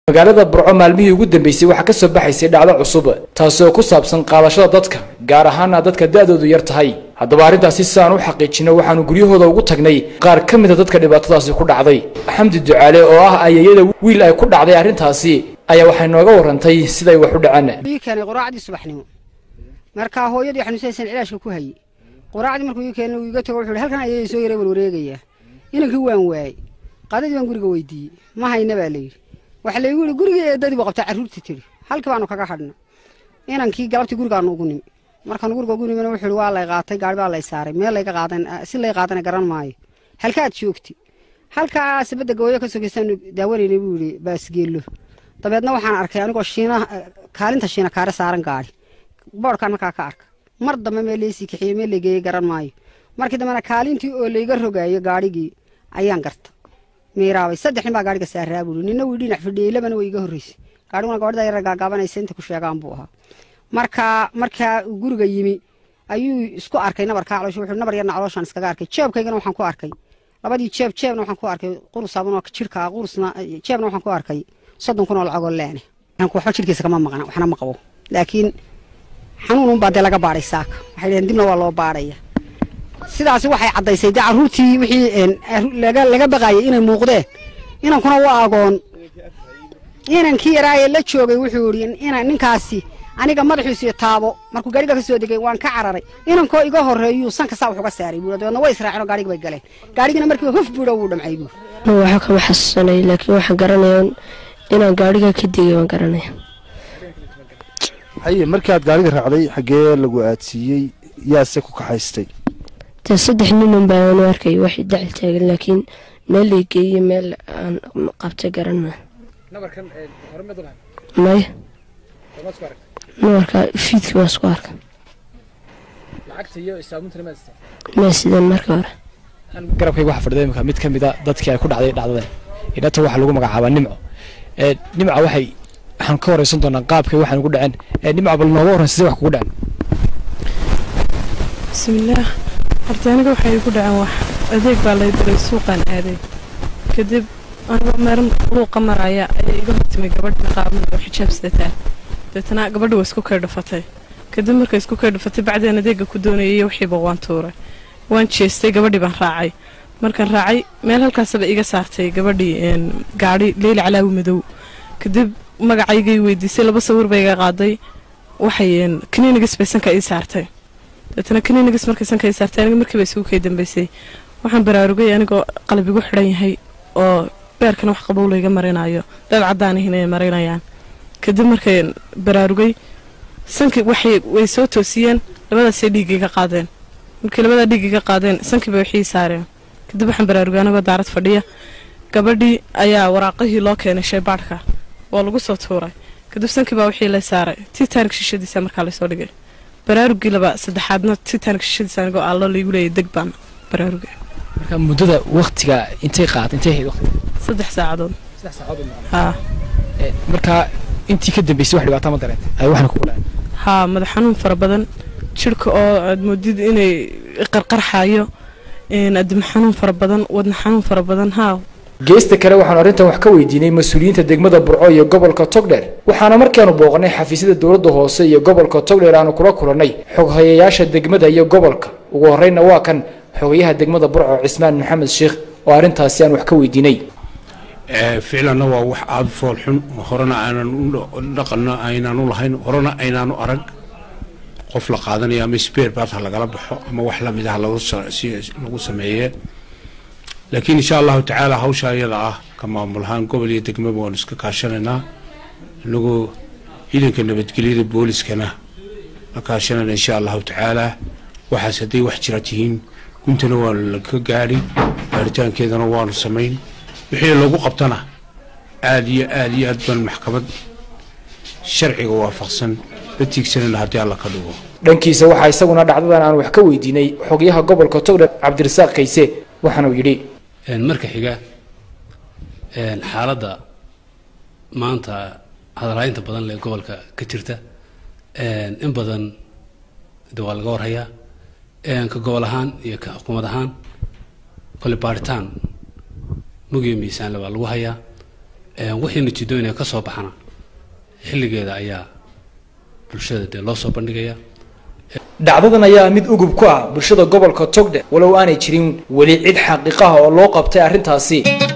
magaalada burco maalmihii ugu dambeysay waxaa ka soo baxaysay dhacdo cusub taasi oo ku saabsan qaadashada dadka gaar ahaana dadka da-doodu yar tahay haddaba arrintaasi si aan u xaqiijino waxaanu guryahooda ugu tagnay qaar ka mida dadka dhibaatadaasi ku dhacday xamdi ducaale oo ah ayayada wiil ay ku dhacday arrintaasi ayaa waxay nooga warantay siday wax u dhaceen ii keenay quraacdii subaxnimo markaa hooyadii xanuunsaysan cilaashka ku hayay quraacdii markuu ii keenay uu iga tago wuxuu halkan ayay soo yaray warwareegayaa inankii waan waayey qadadii baan guriga weydiiyey ma hayna baa layidhi waxa laygu yidhi gurigii eedadii buu qabtaa carruurtii tidhi halkii baanu kaga hadhna inankii galabtii gurigaanu ugu nimi markaanu guriga ugu nimina wuxuu yidhi waa lay qaatay gaari baa lay saaray meel layga qaadan si lay qaadana garan maayo halkaad joogti halkaa sabadda gawooyo ka sogeysaanu daawanaynay buu yidhi baasgeello dabeedna waxaan arkay anigoo shiina kaalinta shiina kaare saaran gaari boodhkaan markaa ka arka mar dambe meel laysii kaxiyey meel laygeeyey garan maayo markii dambena kaalintii oo layga rogaayo gaarhigii ayaan garta miiraabay saddex nin baa gaariga saaraa buuri nina wii dhinac fadhiyey labana way iga horreysay gaarhiguna gabadhda yara gaagaabanaysa inta ku sheegaan buu ahaa markaa markaa uu guriga yimi ayuu isku arkay nabarkaa caloosha wuxuu nabar yarna calooshaan iskaga arkay jeebkaygana waxaan ku arkay labadii jeeb jeebna waxaan ku arkay qurus sabunoo jirka qurusna jeebna waxaan ku arkay soddon kun oo lacagoo leene waxba jirkiisa kama maqna waxna ma qabo laakiin xanuun unbaa dee laga baadhay saaka waxay dhaheen dibna waa loo baadhaya sidaasi waxay caddaysay dee carruurtii wixii laga baqaayay inay muuqdeen inankuna waa agoon inankii yaraayee la joogay wuxuu yidhi ina ninkaasi aniga madaxiisu iyo taabo markuu gaariga ka soo degay waan ka cararay inankoo iga horreeyuu sanka saa wax uga saaray buuri dabeedna way israaceen oo gaarigi bay galeen gaarigina markiiba huf buudha wuu dhamcay buuri waxa kama xasuusanay laakiin waxaan garanaya inaan gaariga ka degay waan garanaya haye markii aad gaariga raacday xaggee lagu aadsiiyey yaase ku kaxaystay dee saddex ninun baan u arkay waxay dacil taagan laakiin meel lay geeyey meel aan qabtay garana maya nabarka fiidkii waan isku arkay ma sideen marka hore garabkayga waxaa fadhida imika mid ka mida dadkii ay ku dhacday dhacdadan idhata waxaa lagu magacaabaa nimco nimca waxay waxaan ka horeysan doonaa qaabkay waxaan ugu dhaceen nimca bal nooga horreyn sidee wax kugu dhaceen bismillaah horta aniga waxay igu dhaceen wax adeeg baa lay diray suuqaan aaday kadib anigoo meeran luuqa maraya ayaa iga hortimay gabadh niqaaban oo xijaab sidataa deetana gabadha waa isku kay dhufatay kadib markay isku kay dhufatay bacdeen adeega ku doonayay wixiiba waan tuuray waan jeestay gabadhii baan raacay markaan raacay meel halkaasaba iga saartay gabadhii gaadhi leyli calaawi madow kadib magacaygay weydiisay laba sawir bay iga qaaday waxay kaniinigas bay sanka ii saartay deetana kaniinigas markay sanka ii saartay aniga markiiba isugu kay dambeysay waxaan baraarugay anigoo qalbigu xidhan yahay oo beerkan wax qabow layga marinayo dad caddaanihin ay marinayaan kadib markay baraarugay sankii waxay way soo toosiyeen labadaasay dhiiggay ka qaadeen markii labadaa dhiiggay ka qaadeen sankiiba waxii saareen kadib waxaan baraarugay anigoo daarad fadhiya gabadhii ayaa waraaqihii loo keenay shaybaadhka waa lagu soo tuuray kadib sankii baa wixii lay saaray titaanik shishadiisa markaa laysoo dhigay baraarugii laba saddexaadna titaanik shishadiisa anigoo allo laygu leeyay deg baan baraarugay marka muddada waktiga intay qaad intay ahayd waqtiga saddex saacadood saddex saacadood haa markaa intii ka dambeysay wax dhibaato ma dareentay ay waxna kugu dhaceen haa madax xanuun fara badan jirhka oo aad moodid inay qarqarxayo adima xanuun fara badan wadna xanuun fara badan haa geesta kale waxaanu arrintan wax ka weydiinay mas-uuliyiinta degmada burco iyo gobolka togdheer waxaana markaanu booqnay xafiisyada dowladda hoose iyo gobolka togdheer aanu kula kulannay xoghayayaasha degmada iyo gobolka ugu horreynna waa kan xogayaha degmada burco cismaan maxamed sheekh oo arrintaasi aan wax ka weydiinay ficlanna waa wax aada fool xun horena aanan u dhaqanno aynaan u lahayn horena aynaanu arag qof la qaadanayo ama sbeer baad ha lagala baxo ama wax lamid ah lagu sameeye laakiin insha allahu tacaala hawsha iyada ah ka maamul ahaan gobol iyo degmaba waanu iska kaashanaynaa inagoo ciidanka nabadgelyada booliskana la kaashanayna insha allahu tacaala waxaas hadday wax jira tihiin guntana waanu laka gaadhi baaritaankeedana waanu samayn wixii lagu qabtana aada iyo aada iyo aad baan maxkamad sharciga waafaqsan la tiigsanayna haddii alla ka dhigo dhankiisa waxaa isaguna dhacdadan aan wax ka weydiinay xogyaha gobolka togdheer cabdirasaaq kayse waxaanuu yidhi marka xiga xaaladda maanta hadalhaynta badan lee gobolka ka jirta in badan de waa laga warhayaa ka gobol ahaan iyo ka xukuumad ahaan kole baaritaan mugiyo miisaanle waa lagu hayaa wixii natiijooyinka ka soo baxana xilligeeda ayaa bulshada dee loo soo bandhigaya dhacdadan ayaa mid ugub ku ah bulshada gobolka togdhe walow aanay jirin weli cid xaqiiqaha oo loo qabtay arrintaasi